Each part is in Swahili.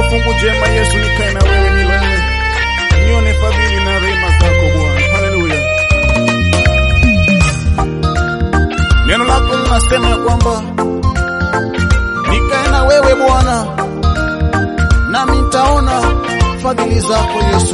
fungu jema Yesu, nikae na wewe milele, nione fadhili na rehema zako Bwana. Haleluya. Neno lako linasema ya kwamba nikae na wewe Bwana, nami nitaona fadhili zako Yesu.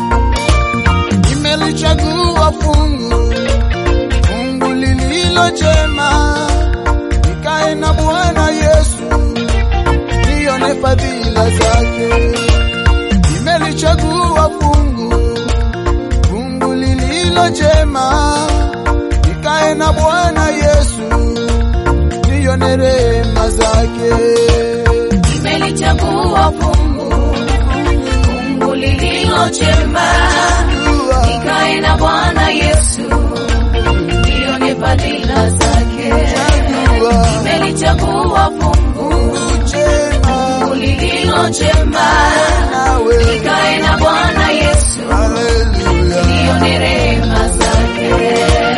Nimelichagua fungu fungu lililo jema, nikae na Bwana Yesu, nione fadhila zake. Nimelichagua fungu fungu lililo jema, nikae na Bwana Yesu, nione rehema zake. Nimelichagua fungu fungu lililo jema, nikae na Bwana Yesu, nione fadhila zake. Nimelichagua fungu Fungu jema fungu lililo jema, nawe. nikae na Bwana Yesu, Haleluya. nione rehema zake.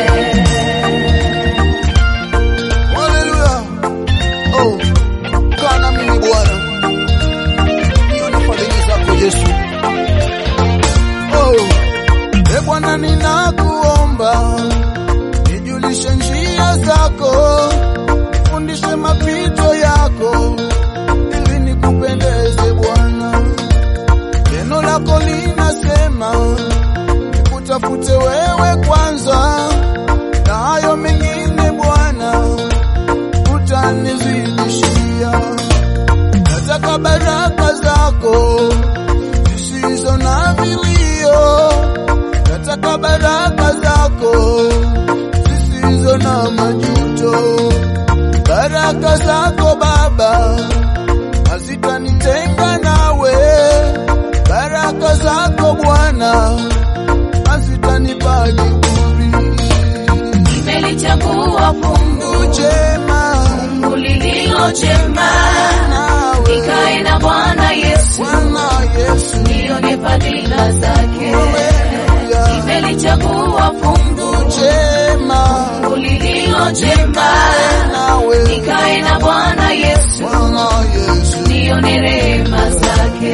Haleluya. Oh, kaa na mimi Bwana, nione fadhili zako Yesu. Oh, e Bwana, ninakuomba nijulishe njia zako, fundishe mapito yako, ili nikupendeze Bwana. Neno lako linasema nikutafute wewe kwanza, na hayo mengine Bwana utanizidishia. Nataka baraka zako zisizo na vilio, nataka baraka zako zisizo na majuto. Baraka zako Baba hazitanitenga nawe, baraka zako Bwana hazitanipa kiburi. Nimelichagua fungu Jema fungu lililo jema, nawe nikae na Bwana Yesu, Bwana Yesu, nione fadhila zake. haleluya. Nimelichagua fungu Jema fungu lililo jema, nawe nikae na Bwana Yesu, Bwana Yesu, nione rehema zake.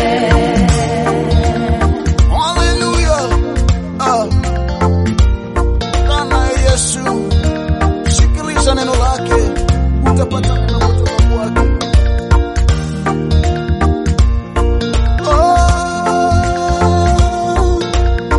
haleluya. Ah, kana Yesu, sikiliza neno lake, utapata neno kutoka kwake. Oh.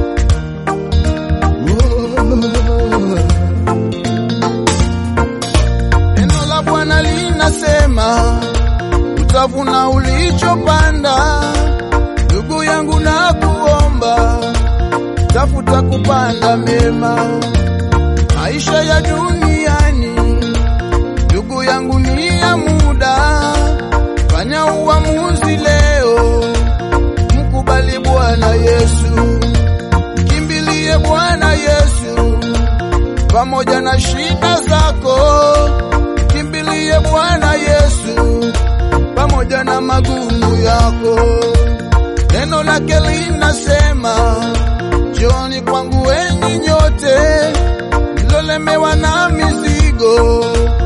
Neno la Bwana linasema utavuna ulichopanda. Ndugu yangu, na kuomba tafuta kupanda mema. Maisha ya duniani, ndugu yangu, ni ya muda. Fanya uamuzi leo, mkubali Bwana Yesu, kimbilie Bwana Yesu pamoja na shida zako, kimbilie Bwana Yesu pamoja na magumu yako. Neno lake linasema, njoni kwangu enyi nyote mlolemewa na mizigo,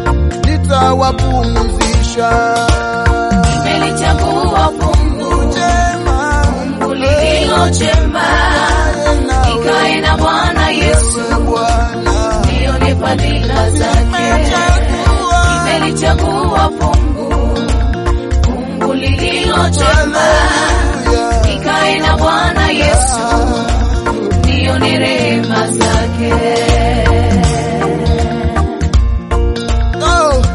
nitawapumzisha. Nimelichagua fungu Jema fungu lililo jema, nikae na Bwana Yesu, Bwana, nione fadhila zake. nimechagua Nimelichagua fungu fungu lililo jema, Haleluya. nikae na Bwana Yesu, nione rehema zake. Oh.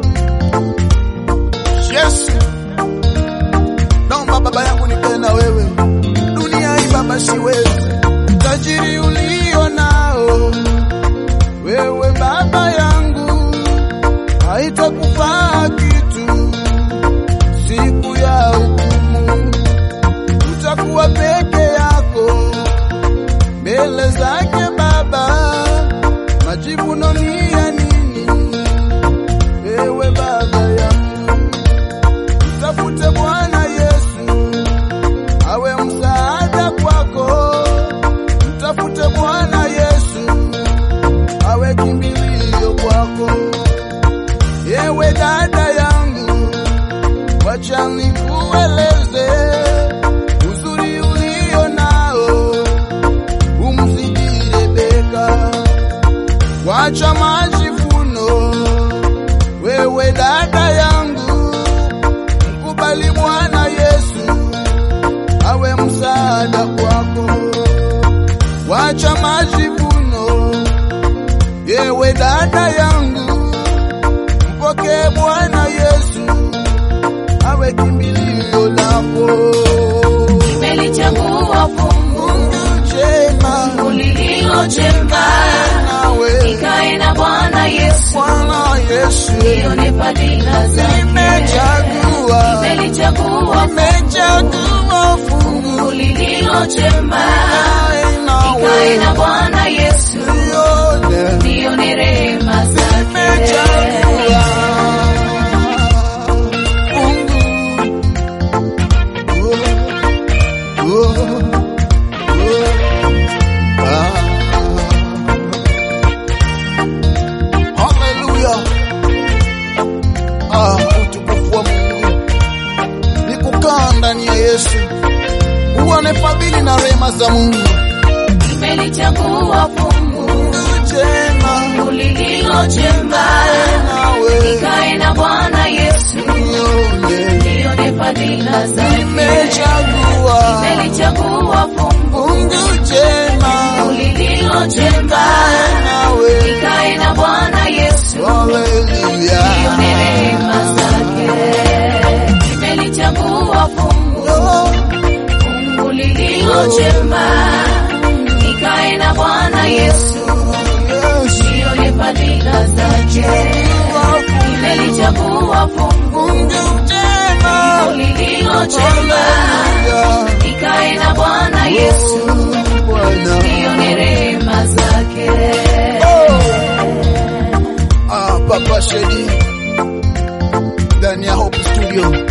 Yesu, naomba baba yangu nikae na wewe. Dunia hii baba siwezi, tajiri ulio nao wewe baba yangu haitakufaa kitu siku ya hukumu, utakuwa peke yako mbele zake Baba. Majivuno ni ya nini? Ewe baba yangu, mtafute Bwana Yesu awe msaada kwako, mtafute Bwana Yesu awe kimbilio kwako. Ewe dada yangu, wacha nikueleze wacha majivuno, wewe dada yangu, mkubali Bwana Yesu awe msaada kwako, wacha majivuno, yewe dada yangu, mpokee Bwana Yesu awe kimbilio lako. Nimelichagua fungu Mungu jema lililo jema, nawe nikae na Bwana Yesu, Bwana Yesu, nione fadhila zake. nimechagua Nimelichagua nimechagua fungu fungu lililo jema, nawe nikae na Bwana Yesu, nione nione rehema zake. nimechagua fungu oh, oh, oh, ah. Haleluya. Ah, utukufu wa Mungu ni kukaa ndani ya Yesu, uone fadhili na rehema za Mungu. Nimelichagua fungu Jema lililo jema, nawe nikae na Bwana Yesu, nione, nione fadhila zake. nimechagua Nimelichagua fungu Mungu jema lililo jema, nawe. nikae na Bwana Yesu, Haleluya. nione rehema zake. Nimelichagua fungu Oh, fungu lililo jema, nikae na Bwana Yesu, Yesu, nione fadhila zake. Nimelichagua fungu Mungu jema. lililo jema, Haleluya. nikae na Bwana Yesu, Bwana. nione rehema zake. Ah, Papa Shedi ndani ya Hope Studio.